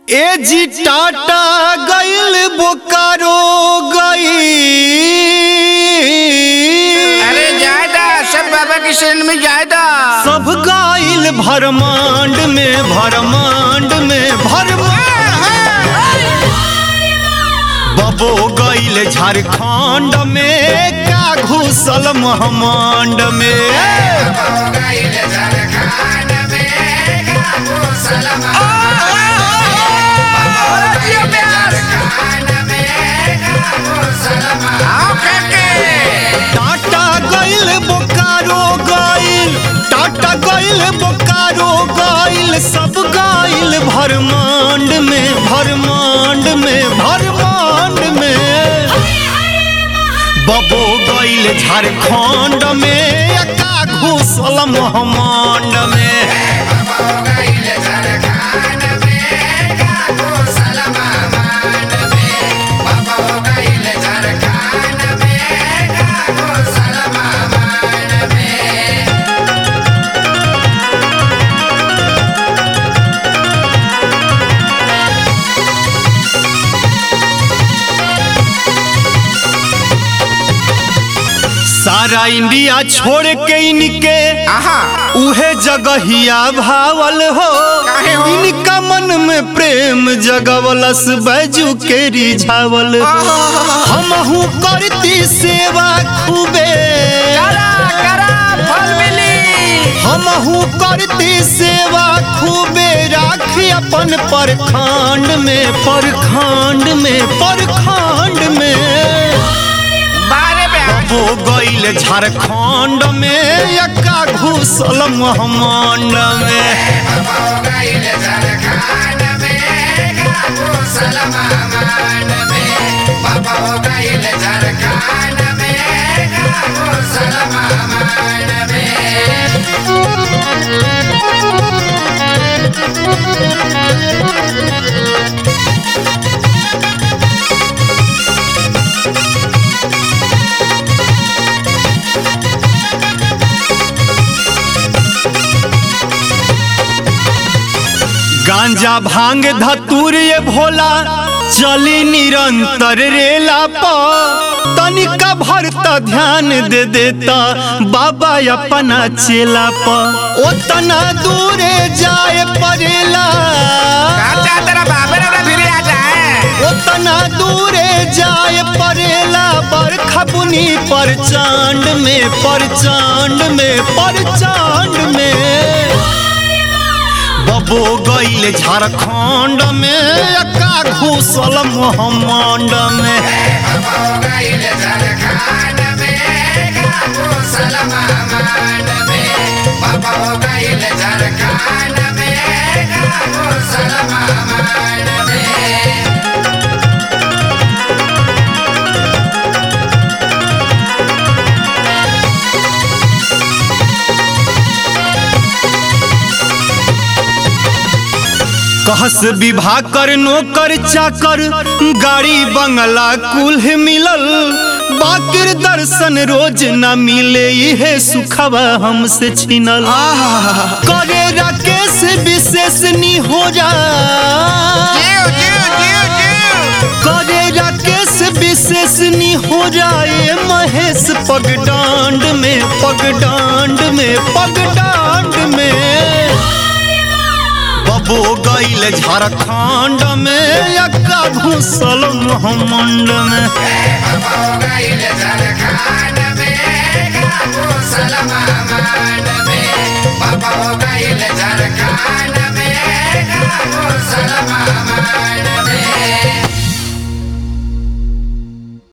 ए जी टाटा गइल बोकारो गई अरे जायदा सब बाबा की शरण में जायदा सब गाइल भरमांड में भरमांड में भरमांड बबो गइल झारखंड में का घुसल महमांड में आओ काके टाटा गइल बोकारो गइल टाटा गइल बोकारो गइल सब गइल भरमांड में भरमांड में भरमांड में बबो गइल झारखंड में का घुसल महमांड में सारा इंडिया छोड़ के इनके आहा उहे जगहिया भावल हो काहे हो? इनका मन में प्रेम जगवलस बैजू के रिझावल हो हमहू करती सेवा खूबे करा करा फल मिली हमहू करती सेवा खूबे राखी अपन परखंड में परखंड में परखंड में बारे में वो गइल झारखंड में यका घुसल महमांड में गांजा भांग धतूर ये भोला चली निरंतर रेला प तनिका भरता ध्यान दे देता बाबा अपना चेला प ओतना दूरे जाए परेला अच्छा तेरा बाबे रे फिर आ जाए ओतना दूरे जाए परेला बरखा बुनी पर चांद में पर चांद में पर चांद में बबो गइल झारखंड में यका घुसल मोहम्मंड में कहस विवाह कर नौकर चाकर गाड़ी बंगला कुल मिलल बाकिर दर्शन रोज न मिले इहे सुखवा हमसे छिनल करे राकेश विशेष नी हो जा जीव जीव जीव जीव करे राकेश विशेष नी हो जाए महेश पगडांड में पगडांड में पगडांड में बबो गइल झारखंड में यका घुसल मोहम्मंड में Baba,